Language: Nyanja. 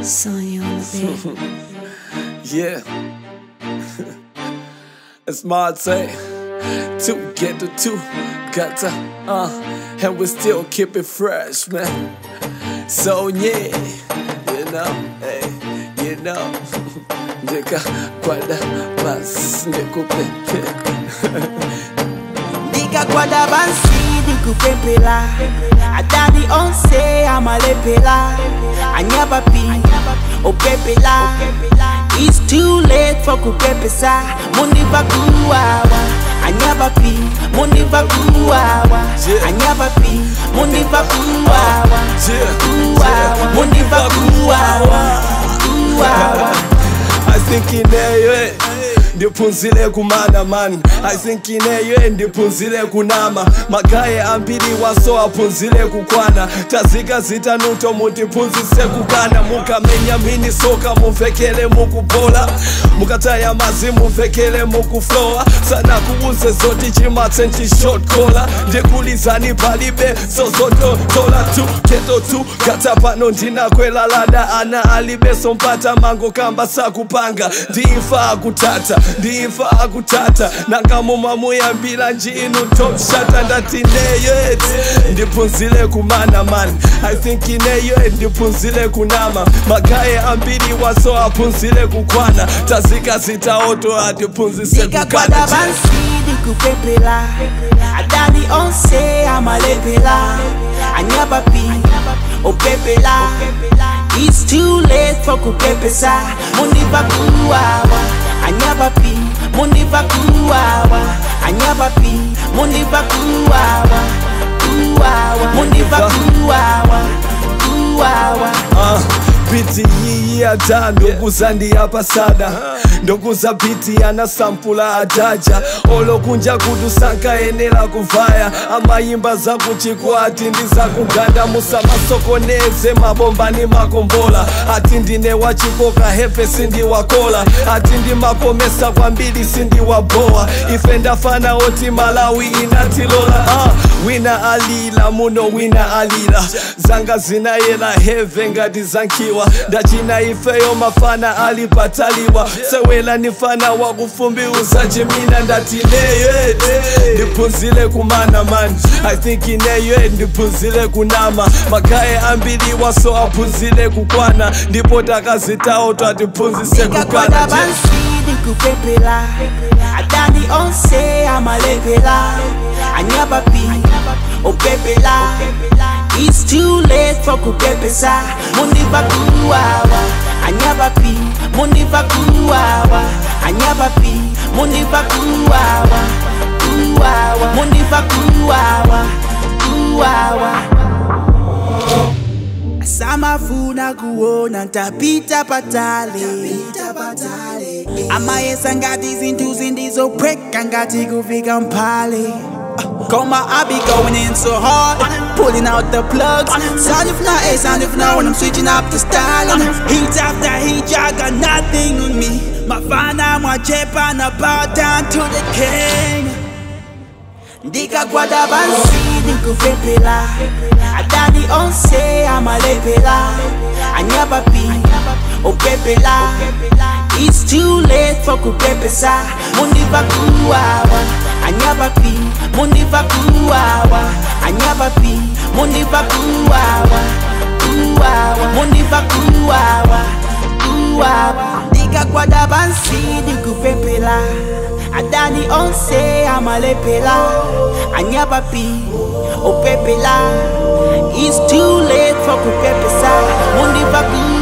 Sonya on the beat. Yeah. It's Marte. Two get the two. Got to, uh, and we still keep it fresh, man. So, yeah. You know, hey, you know. Nigga, guarda, mas, nikupe. ndikakwada pansi ndikupempela adani onse amalepela anyapapi opepela It's too late for kupepesa mundiva kuwawa anyapapi mundiva kuwawa Yeah. anyapapi mundiva kuwawa Yeah, kuwawa yeah. mundiva kuwawa kuwawa I think ineyo ndiphunzile kumana man I think ineyo ndiphunzile kunama magaye ambiri waso aphunzile kukwana tazika zitanuto mutiphunzise kukana mukamenya mini soka muvekele mukubola mukataya mazi muvekele mukuflowa sana kubuze zoti chimatse nchishotkola ndikulizani palibe sozototola tu keto tu kata pano ndinakwelalada ana alibe sompata mango kamba sakupanga ndiimfa akutata ndiimfa akutata nangamumamuyambira njinu topshata ndati neyet ndiphunzile kumana man i think ineyet ndiphunzile kunama magaye ambiri waso aphunzile kukwana tazika zitaoto atiphunzise ndikakwada kukana pansi ndikupempela adani onse amalepela anyapapi opepela It's too late for kupepesa mundiva kuwawa anyapapi mundiva kuwawa anyapapi mundiva kuwawa kuwawa mundiva kuwawa kuwawa Ah, biti yiyi ata ndokuza ndiyapasada ndokuza biti ana sampula adaja olokunja kuti sankayenera kuvaya amayimba zakuchikwati ndizakuganda musamasokoneze mabomba ni makombola ati ndine wachikoka hefe sindiwakola ati ndimakomesa kwambiri sindiwabowa ife ndafana oti malawi inatilola ah, wina alila muno wina alila zanga zinayela heve ngati zankiwa ndachina ifeyo mafana alipataliwa sewela nifana wakufumbi uzachimina ndati neyet ndiphunzile kumana man i think ineyet ndiphunzile kunama magaye ambiri waso aphunzile kukwana ndipo takazitawo twatiphunzise ndikakwada kukana pansi ndikupempela adani onse amalepela anyapapi opepela It's too late for kupepesa mundiva kuwawa anyapapi mundiva kuwawa anyapapi mundiva kuwawa kuwawa mundiva kuwawa kuwawa samafuna kuona ntapita patale amayesa ngati zinthu zindizophweka ngati kufika mphale Coma, I be going in so hard, pulling out the plugs. Sound if not, eh, sound if not, when I'm switching up the style. And heat after heat, y'all got nothing on me. My fana, my chepa, na bow down to the king. ndikakwada pansi ndikupempela adani onse amalepela anyapapi opepela It's too late for kupepesa mundiva kuwawa anyapapi mundiva kuwawa anyapapi mundiva kuwawa kuwawa mundiva kuwawa kuwawa ndikakwada pansi ndikupempela adani onse amalepela anyapapi opepela It's too late for kupepesa mundiva kuwawa